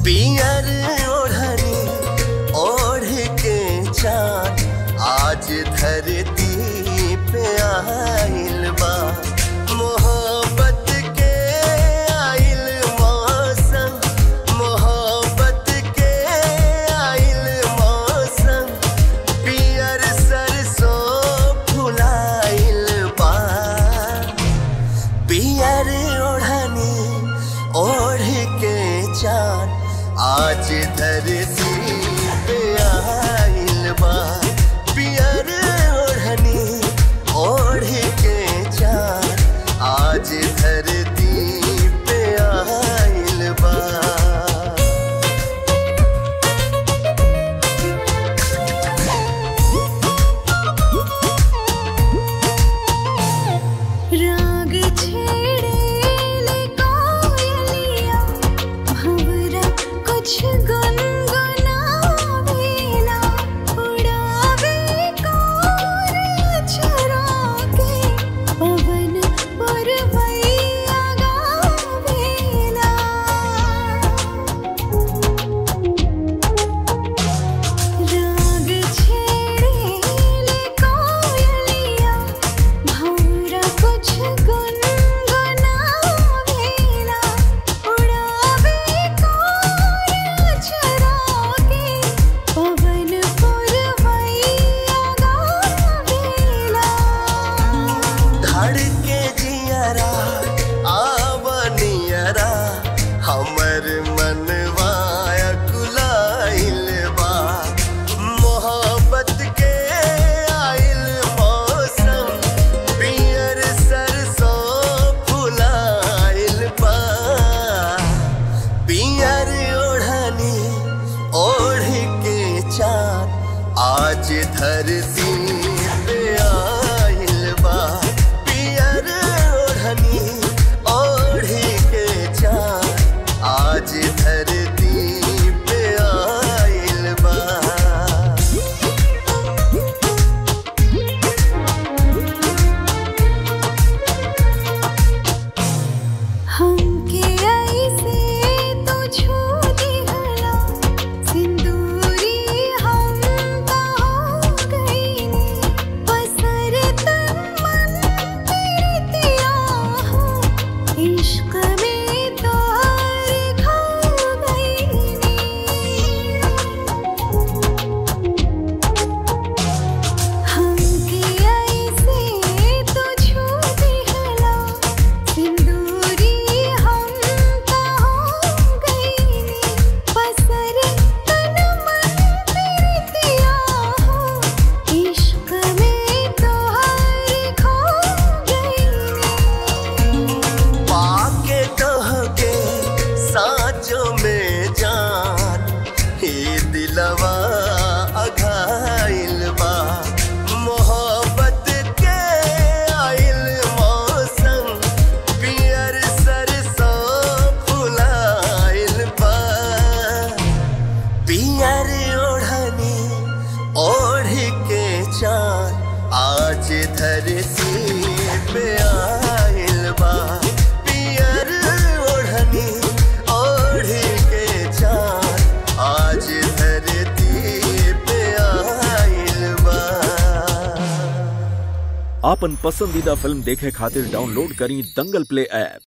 पियर ओढ़नी ओढ़ के चांद आज धरती पे आइल बा मोहब्बत के आइल मौसम मोहब्बत के आइल मौसम पियर सरसों फुलाइल बा पियर ओढ़नी ओढ़ के चांद आज धरती पे आइल बा पियर ओढ़नी ओढ़ के चांद आज धरती पे आइल बा राग छेड़े कोयलिया भंवरा कुछ गुनगुनावेला उड़ावे कोर चरा के पवन पुरवैया गावेला राग छेड़े कोयलिया भंवरा कुछ गुनगुनावेला उड़ावे कोर चरा के पवन पुरवैया गावेला धड़के जियरा आवनियरा हमर मनवाया कुलाइल बा मोहब्बत के आइल मौसम पियर सरसों फुलाइल बा पियर ओढ़नी ओढ़ के चांद आज धरती पे आइल बा पियर ओढ़नी ओढ़ के चांद आज धरती पे आइल बा हमके ऐसे तो छू दिहला सिंदूरी हम का हो गईनी पसर तन मन प्रीतिया हो इश्क में तो हर खो गईनी हमके ऐसे तो छू दिहला सिंदूरी हम का हो गईनी पसर तन मन प्रीतिया हो इश्क में तो हर खो गईनी पाके तोहके साँचों में जान हे दिलवा अघाइल बा मोहब्बत के आइल मौसम पियर सरसों फुलाइल बा पियर ओढ़नी ओढ़ के चांद आज धरती पे आइल बा पियर ओढ़नी ओढ़ के चांद आज धरती पे आइल बा आपन पसंदीदा फिल्म देखे खातिर डाउनलोड करी दंगल प्ले ऐप